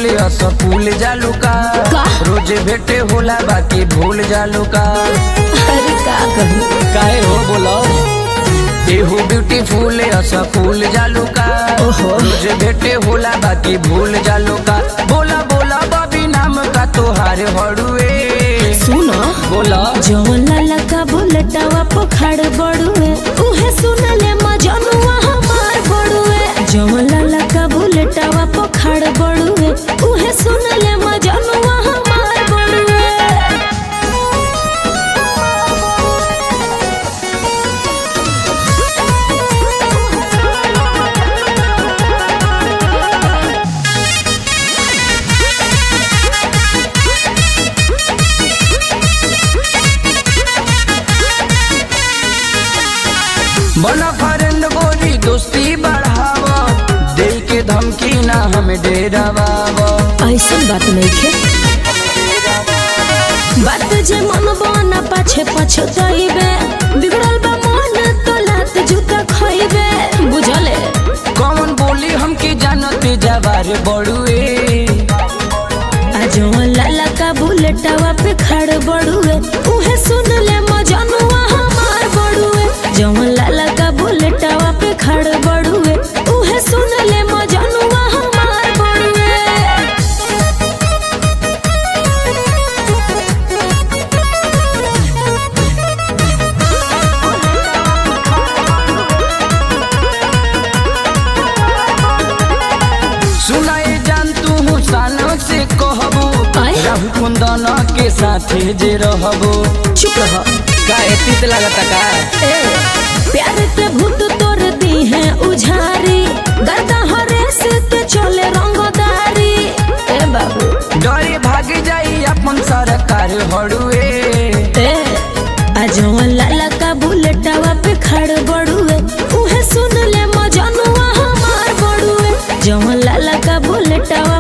फूल असफूल जालू का का? रोज भेटे होला बाकी भूल जालू का अरे का कहूँ काहे हो बोलो एहू ब्यूटीफुल असफूल जालू का ओहो। रोज भेटे होला बाकी भूल जालू का बोला बोला बाबी नाम का तोहार हड़ुए सुनो बोला जवन लाला का बुलेटवा पखाड़ बड़ुए उहे सुनले मजनुआ हमार बड़ुए जवन लाला का बुलेटवा पखाड़ बड़ुए उहे सुनले मजनुआ हमार बड़ुए बना फरेंद गोरी दोस्ती बढ़ावा दे के धमकी ना हमें डेरावा ऐसन बात नहीं खे बात जे मन बना पाछे पछताइबे बिगड़ल बा मन तो लात जूता खइबे बुझले कौन बोली हमके जानते जवार बड़ुए आज लाला का बुलेटवा पे खड़ बड़ुए उहे सुन ले मजनुआ हमार बड़ुए जवन लाला का बुलेटवा पे खड़ बड़ुए उहे सुन ले मजनुआ हमार बड़ुए सुनाए जान तू सालों से कहबो आय? राहु कुंदन के साथे जे रहबो चुप रह का एतीत लागता का ए, प्यार के भूत तोड़ दी है उझारी गर्दा हरे से ते चले रंगदारी ए बाबू डरे भाग जाई अपन सरकार हड़ुए ए आज लाला का बुलेटवा पे खड़ बड़ुए उहे सुन ले मजनुआ हमार बड़ुए जवन लाला का बुलेटवा